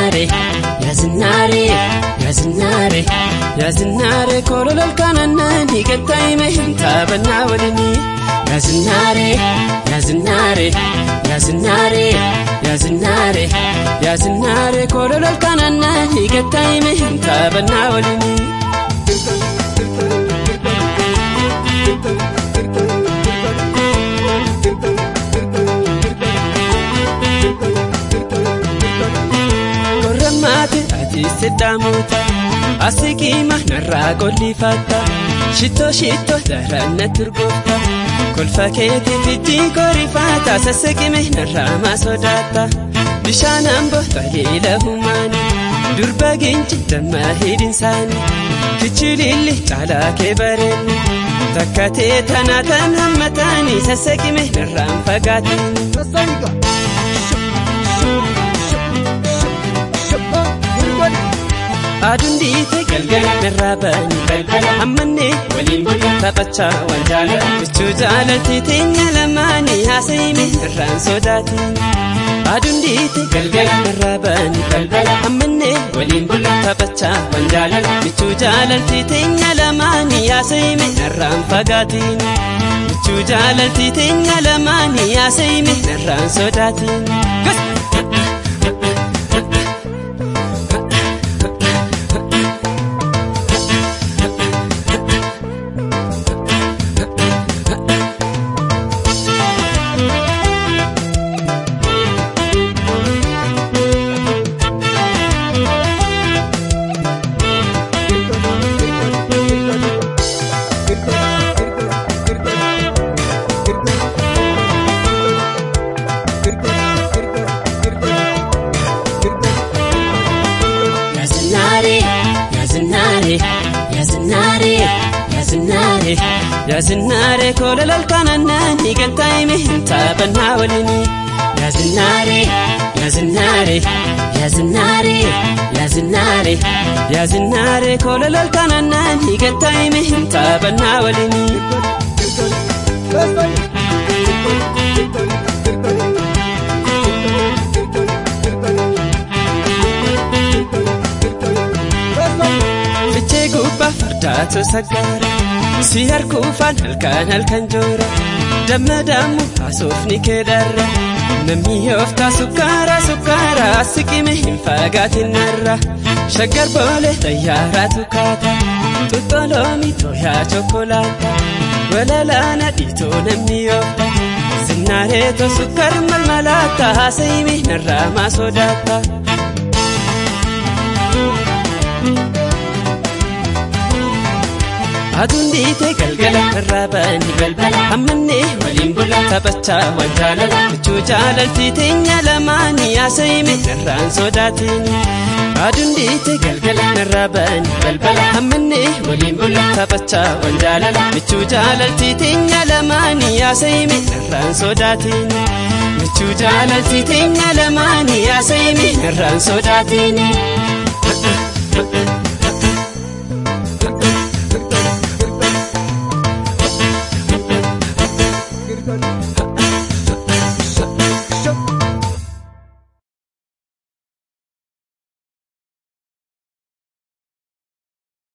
Yaazinaare yaazinaare yaazinaare yaazinaare koololol kanannaan hiikatta hime hin taphannaa waliini. Yaazinaare yaazinaare yaazinaare yaazinaare yaazinaare koololol kanannaan hiikatta hime hin taphannaa waliini. Korrammaate ati sidhaamuuta asikiima narraa gollifatta shittoo shittoo daranna turgoofta kolfa keetii fijjii korifaata sasseqime narraa maa sodaata bishaan amboo taliila humaani durba ginci damma hidhinsaani kichililli caalaa kee bareenni takka tee tanaa tan hammataani sasseqime narraan fagaatini. Aduun dhiite galgala narraa ba'anii balbala ammannee waliin bulan taphachaa waan jaalala jechuu jaalaltii teenya lamaanii haasa'ime irraan sodaatiin. Aduun dhiite galgala narraa ba'anii balbala ammannee waliin bulan taphachaa waan jaalala jechuu jaalaltii teenya lamaanii haasa'ime irraan fagaatiin. Jechuu jaalaltii teenya lamaanii haasa'ime irraan sodaatiin. Yaazinaare yaazinaare yaazinaare yaazinaare yaazinaare koololol kanannaan hiikaltaa hime hin taphannaa waliini. Yaazinaare yaazinaare yaazinaare yaazinaare yaazinaare koololol kanannaan hiikaltaa hime hin taphannaa waliini. Fichee gubbaa fardaatu saggaara si harkuufaan halkan halkan joora damma dammu haasofni keedarra namni yooftaa sukkaara sukkaara siqime hin fagaatin narra shaggar boole xayyaaraatu kaata xuxxoloomi tooyaa chokolaata walalaana dhiitoo namni yoofta sinnaareetoo sukkar malmalaata haasa'ime narraa maa sodaata. Aduun dhiite galgala irraa ba'anii balbala ammannee waliin bula taphachaa waan jaalala jechuu jaalaltii teenya lamaanii haasa'ime irraan sodaatiin. Aduun dhiite galgala irraa ba'anii balbala ammannee waliin bula taphachaa waan jaalala jechuu jaalaltii teenya lamaanii haasa'ime irraan sodaatiin. Jechuu jaalaltii teenya lamaanii haasa'ime irraan sodaatiin.